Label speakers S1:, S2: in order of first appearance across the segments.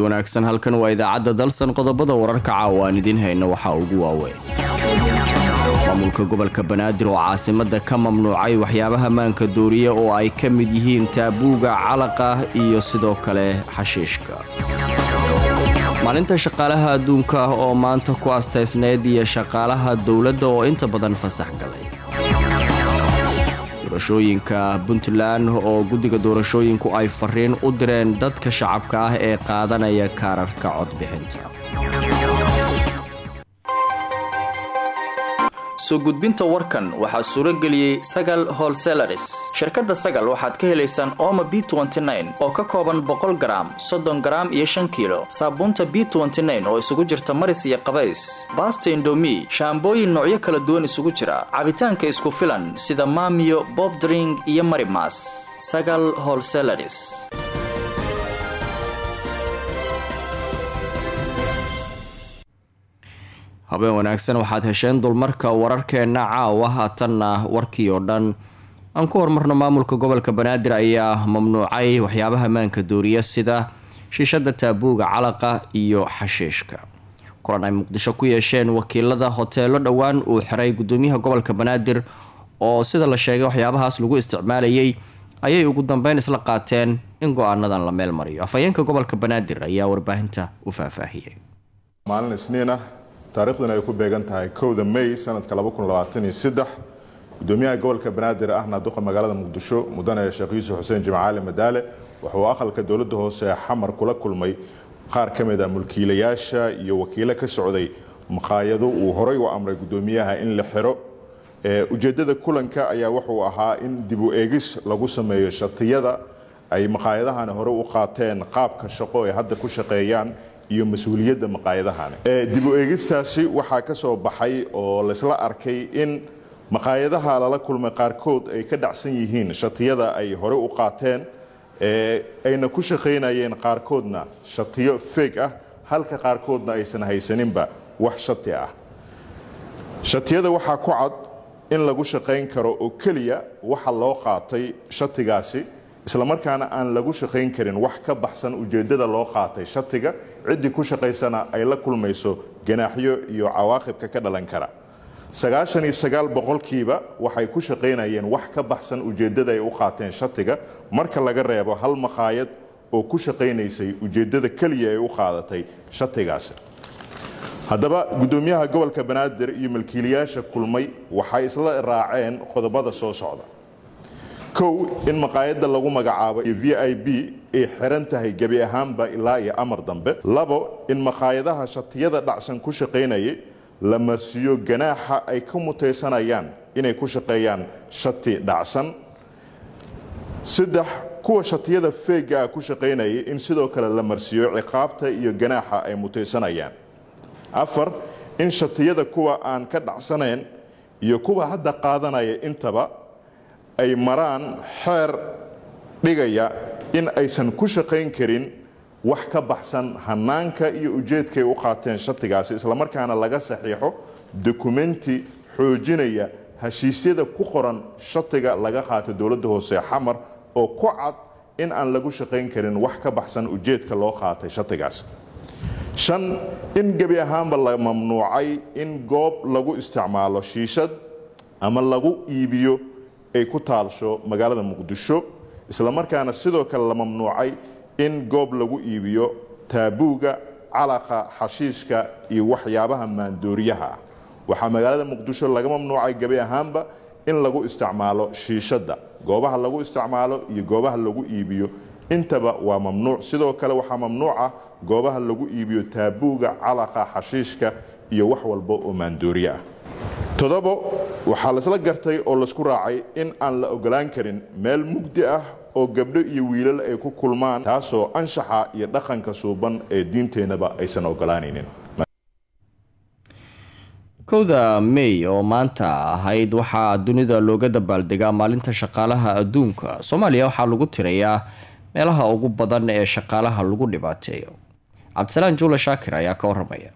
S1: wanaagsan halkan waa idaacadda dalsan qodobada wararka caawa aan idiin hayno waxaa ugu waaweyn maamulka gobolka banaadir oo caasimadda ka mamnuucay waxyaabaha maanka dooriye oo ay ka mid yihiin taabuuga calaqa iyo sidoo kale xashiishka maalinta shaqaalaha adduunka ah oo maanta ku astaysneyd iyo shaqaalaha dowladda oo inta badan fasax galay doorashooyinka puntland oo guddiga doorashooyinku ay fariin u direen dadka shacabka ah ee qaadanaya kaararka codbixinta
S2: soo gudbinta warkan waxaa suuro geliyey sagal holselaris shirkadda sagal waxaad ka helaysaan ooma b oo ka kooban boqol garaam soddon garaam iyo shan kiilo saabuunta b oo isugu jirta maris iyo qabays baasta indomi shaambooyin noocyo kala duwan isugu jira cabitaanka isku filan sida maamiyo bobdring iyo marimas sagal holselaris
S1: habeen wanaagsan waxaad hesheen dulmarka wararkeenna caawa haatanna warkii oo dhan aan ku horumarno maamulka gobolka banaadir ayaa mamnuucay waxyaabaha maanka dooriya sida shiishada taabuuga calaqa iyo xashiishka kulan ay muqdisho ku yeesheen wakiilada hoteelo dhowaan uu xiray gudoomiyaha gobolka banaadir oo sida la sheegay waxyaabahaas lagu isticmaalayay ayay ugu dambeyn isla qaateen in go-aanadan la meel mariyo afhayeenka gobolka banaadir ayaa warbaahinta u faahfaahiyey
S3: maalin isniin ah taariikhduna ay ku beegan tahay kowda may sanadka gudoomiyaha gobolka banaadir ahna duqa magaalada muqdisho mudane sheekh yuusuf xuseen jimcaali madaale wuxuu aqalka dowladda hoose xamar kula kulmay qaar ka mid a mulkiilayaasha iyo wakiilo ka socday maqaayado uu horay u amray gudoomiyaha in la xiro ujeedada kulanka ayaa wuxuu ahaa in dib u eegis lagu sameeyo shatiyada ay maqaayadahani hore u qaateen qaabka shaqo ay hadda ku shaqeeyaan iyo mas-uuliyadda maqaayadahani dib u eegistaasi waxaa ka soo baxay oo laysla arkay in maqaayadaha lala kulmay qaarkood ay ka dhacsan yihiin shatiyada ay hore u qaateen ayna ku shaqaynayeen qaarkoodna shatiyo feeg ah halka qaarkoodna aysan haysaninba wax shati ah shatiyada waxaa ku cad in lagu shaqayn karo oo keliya waxa loo qaatay shatigaasi islamarkaana aan lagu shaqayn karin wax ka baxsan ujeeddada loo qaatay shatiga ciddii ku shaqaysana ay la kulmayso ganaaxyo iyo cawaaqibka ka dhalan kara sagaashan iyo sagaal boqolkiiba waxay ku shaqaynayeen wax ka baxsan ujeeddada ay u qaateen shatiga marka laga reebo hal maqaayad oo ku shaqaynaysay ujeeddada keliya ay u qaadatay shatigaasi haddaba gudoomiyaha gobolka banaadir iyo malkiilayaasha kulmay waxay isla raaceen qodobada soo socda kow in maqaayadda lagu magacaabo iyo v i b ay xiran tahay gebi ahaanba ilaa iyo amar dambe labo in maqaayadaha shatiyada dhacsan ku shaqaynayay la marsiiyo ganaaxa ay ka mutaysanayaan inay ku shaqeeyaan shati dhacsan saddex kuwa shatiyada feega ah ku shaqaynayay in sidoo kale la marsiiyo ciqaabta iyo ganaaxa ay mutaysanayaan afar in shatiyada kuwa aan ka dhacsanayn iyo kuwa hadda qaadanaya intaba ay maraan xeer dhigaya in aysan ku shaqayn karin wax ka baxsan hanaanka iyo ujeedkay u qaateen shatigaasi islamarkaana laga saxiixo dokumenti xoojinaya heshiisyada ku qoran shatiga laga qaato dowladda hoose xamar oo ku cad in aan lagu shaqayn karin wax ka baxsan ujeedka loo qaatay shatigaas shan in gebi ahaanba la mamnuucay in goob lagu isticmaalo shiishad ama lagu iibiyo ay ku taalsho magaalada muqdisho islamarkaana sidoo kale la mamnuucay in goob lagu iibiyo taabuuga calaqa xashiishka iyo waxyaabaha maandooriyaha ah waxaa magaalada muqdisho laga mamnuucay gebi ahaanba in lagu isticmaalo shiishadda goobaha lagu isticmaalo iyo goobaha lagu iibiyo intaba waa mamnuuc sidoo kale waxaa mamnuuc ah goobaha lagu iibiyo taabuuga calaqa xashiishka iyo wax walba oo maandooriye ah todobo waxaa laisla gartay oo laisku raacay in aan la ogolaan karin meel mugdi ah oo gabdho iyo wiilal ay ku kulmaan taasoo anshaxa iyo dhaqanka suuban ee diinteennaba aysan ogolaanaynin
S1: kowda may oo maanta ahayd waxaa dunida looga dabaaldegaa maalinta shaqaalaha adduunka soomaaliya waxaa lagu tirayaa meelaha ugu badan ee shaqaalaha lagu dhibaateeyo cabdisalaan juule shaakir ayaa ka waramaya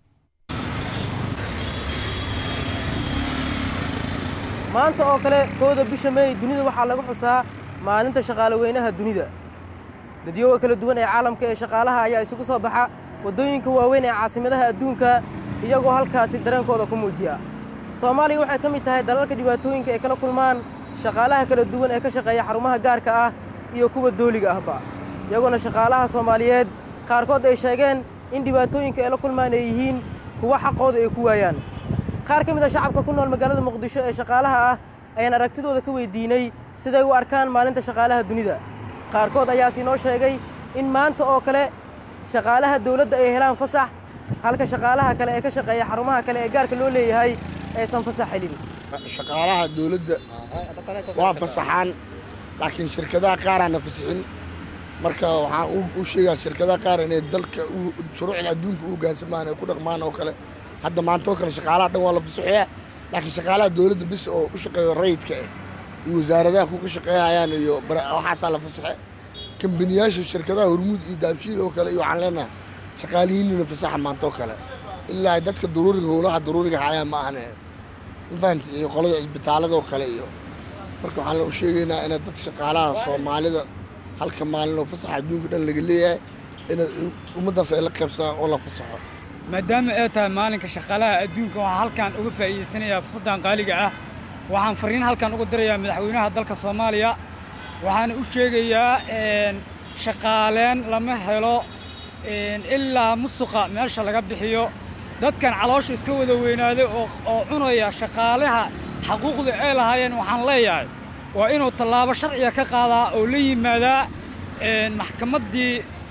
S4: maanta oo kale kowda bisha may dunida waxaa lagu xusaa maalinta shaqaale weynaha dunida dadyooga kala duwan ee caalamka ee shaqaalaha ayaa isugu soo baxa waddooyinka waaweyn ee caasimadaha adduunka iyagoo halkaasi dareenkooda ku muujiya soomaaliya waxay ka mid tahay dalalka dhibaatooyinka ay kala kulmaan shaqaalaha kala duwan ee ka shaqeeya xarumaha gaarka ah iyo kuwa dooliga ahba iyagoona shaqaalaha soomaaliyeed qaarkood ay sheegeen in dhibaatooyinka ay la kulmaan ay yihiin kuwa xaqooda ay ku waayaan qaar ka mid a shacabka ku nool magaalada muqdisho ee shaqaalaha ah ayaan aragtidooda ka weydiinay siday u arkaan maalinta shaqaalaha dunida qaarkood ayaas inoo sheegay in maanta oo kale shaqaalaha dawladda ay helaan fasax halka shaqaalaha kale ee ka shaqeeya xarumaha kale ee gaarka loo leeyahay aysan fasax helin
S5: shaqaalaha dawladda waa fasaxaan laakiin shirkadaha qaaraana fasixin marka waxaan u sheegaa shirkadaha qaar inay dalka shuruucda adduunka u hoggaansamaan ay ku dhaqmaan oo kale hadda maanta oo kale shaqaalaha dhan waa la fasaxeeyaa laakiin shaqaalaha dawladda bis oo u shaqeeyo rayidka ah iyo wasaaradaha kuka shaqeeyayaan iyo waxaasaa la fasaxe kambaniyaasha shirkadaha hormuud iyo daabshiil oo kale iyo waxaan leenahay shaqaalihiinina fasaxa maanta oo kale ilaa dadka daruuriga howlaha daruuriga hayaan ma ahane mafahanta iyo qolada cisbitaalada oo kale iyo marka waxaan u sheegaynaa inay dad shaqaalaha soomaalida halka maalin oo fasaxa adduunka dhan laga leeyahay inay ummaddaas ay la qaybsadaan oo la fasaxo
S6: maadaama ay tahay maalinka shaqaalaha adduunka waxaan halkan uga faa'iidaysanayaa fursaddan qaaliga ah waxaan farriin halkan uga dirayaa madaxweynaha dalka soomaaliya waxaana u sheegayaa shaqaaleen lama helo ilaa musuqa meesha laga bixiyo dadkan caloosha iska wada weynaaday oo cunaya shaqaalaha xaquuqda ay lahaayeen waxaan leeyahay waa inuu tallaabo sharciga ka qaadaa oo la yimaadaa maxkamaddii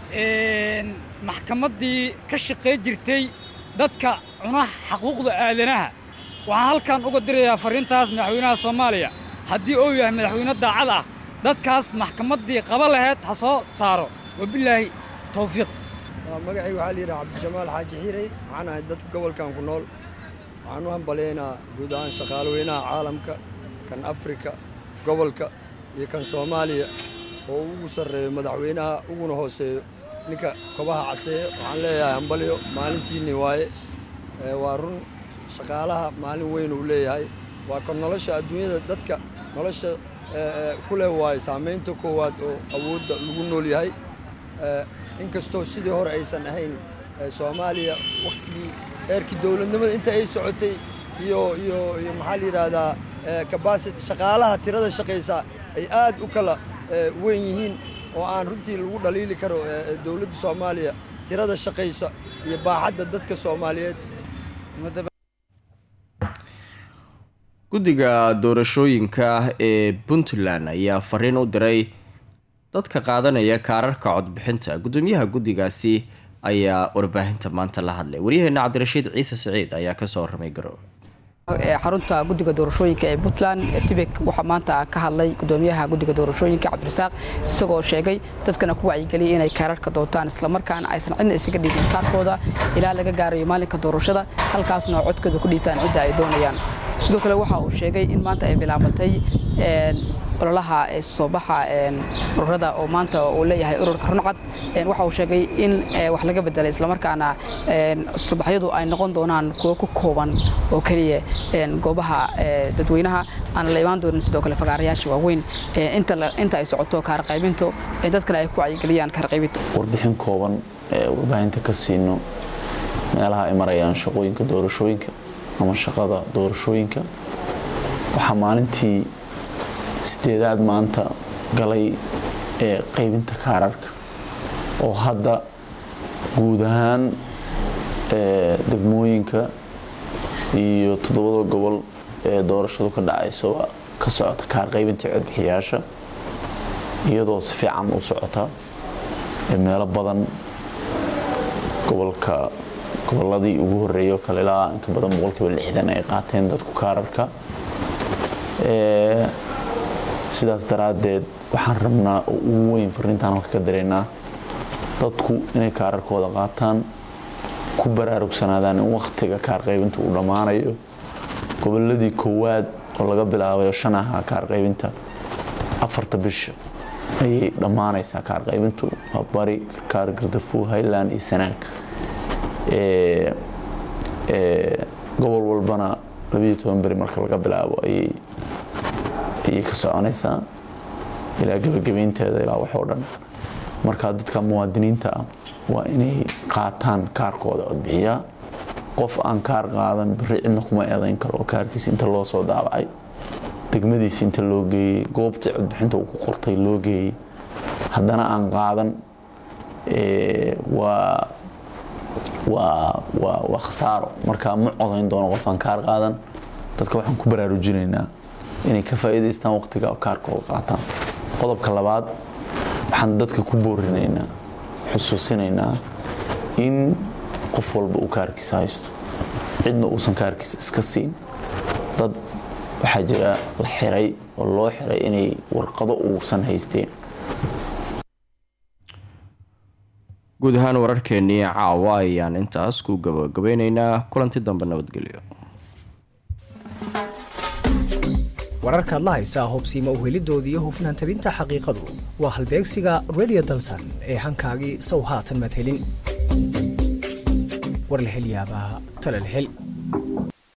S6: maxkamaddii ka shaqay jirtay dadka cuna xaquuqda aadanaha waxaan halkan uga dirayaa farriintaas madaxweynaha soomaaliya haddii uu yahay madaxweyne daacad ah dadkaas maxkamaddii qaba laheyd ha soo saaro wabilaahi tawfiiq
S7: magacayga waxaa layidhaha cabdijamaal xaaji xiirey waxaan ahay dadka gobolkan ku nool waxaan u hambalaynaa guud ahaan shaqaalweynaha caalamka kan afrika gobolka iyo kan soomaaliya oo ugu sarreeyo madaxweynaha uguna hooseeyo ninka kobaha caseeyo waxaan leeyahay hambalyo maalintiinni waaye waa run shaqaalaha maalin weyn uu leeyahay waa kan nolosha adduunyada dadka nolosha ku leh waaye saamaynta koowaad oo awoodda lagu nool yahay inkastoo sidii hore aysan ahayn soomaaliya wakhtigii heerkii dowladnimada inta ay socotay iyo iyo iyo maxaa la yidhaahdaa kabasiti shaqaalaha tirada shaqaysa ay aad u kala weyn yihiin oo aan runtii lagu dhaliili karo dowladda soomaaliya tirada shaqaysa iyo baaxadda dadka soomaaliyeed
S1: guddiga doorashooyinka ee puntland ayaa fariin u diray dadka qaadanaya kaararka codbixinta guddoomiyaha guddigaasi ayaa warbaahinta maanta la hadlay waryaheena cabdirashiid ciise siciid ayaa kasoo warramay garowe
S8: xarunta guddiga doorashooyinka ee puntland tibek waxaa maanta ka hadlay gudoomiyaha guddiga doorashooyinka cabdirasaaq isagoo sheegay dadkana ku wacyigeliyay inay kaararka doontaan islamarkaana aysan cidna isaga dhiibin kaarkooda ilaa laga gaarayo maalinka doorashada halkaasna codkooda ku dhiibtaan cidda ay doonayaan sidoo kale waxa uu sheegay in maanta ay bilaabatay ololaha soo baxa ururada oo maanta uu leeyahay ururka runcad waxa uu sheegay in wax laga bedelay islamarkaana subaxyadu ay noqon doonaan kuwo ku kooban oo keliya goobaha dadweynaha aan la imaan doonin sidoo kale fagaarayaasha waaweyn inta ay socoto kaarqaybintu dadkana ay ku wacyigeliyaan kaarqaybinta
S9: warbixin kooban ee warbaahinta ka siino meelaha ay marayaan shaqooyinka doorashooyinka ama shaqada doorashooyinka waxaa maalintii sideedaad maanta galay ee qaybinta kaararka oo hadda guud ahaan degmooyinka iyo toddobada gobol ee doorashadu ka dhacayso ka socota kaar qaybinta codbixiyaasha iyadoo si fiican u socota meelo badan gobolka goboladii ugu horeeyo kale ilaa inka badan boqolkiiba lixdan ay qaateen dadku kaararka sidaas daraaddeed waxaan rabnaa oo ugu weyn fariintaan halka ka dareynaa dadku inay kaararkooda qaataan ku baraarugsanaadaan in wakhtiga kaarqaybinta uu dhammaanayo goboladii koowaad oo laga bilaabayo shan ahaa kaarqaybinta afarta bisha ayay dhammaanaysaa kaarqaybintu waa bari karkaar gardafu highland iyo sanaag gobol walbana labiyo toban beri marka laga bilaabo ayay ka soconaysaa ilaa gebagabeynteeda ilaa wax oo dhan marka dadka muwaadiniinta ah waa inay qaataan kaarkooda codbixiyaa qof aan kaar qaadan bari cidna kuma eedayn karo oo kaarkiis inta loo soo daabacay degmadiis inta loo geeyey goobtii codbixinta uu ku qortay loo geeyey haddana aan qaadan waa waa waa waa khasaaro marka ma codayn doono qof aan kaar qaadan dadka waxaan ku baraarujinaynaa inay ka faa'iidaystaan waqtiga kaarkooda qaataan qodobka labaad waxaan dadka ku boorinaynaa xusuusinaynaa in qof walba uu kaarkiisa haysto cidna uusan kaarkiisa iska siin dad waxaa jira la xiray oo loo xiray inay warqado uusan haysteen
S1: guud ahaan wararkeennii caawa ayaan intaas ku gabagabeynaynaa kulanti dambe nabadgelyo
S10: wararkaad la haysaa hubsiima uhelidoodii iyo hufnaan tabinta xaqiiqadu waa halbeegsiga radio dalsan ee hankaagii sow haatan madhelin warlahelyaabaa talalhel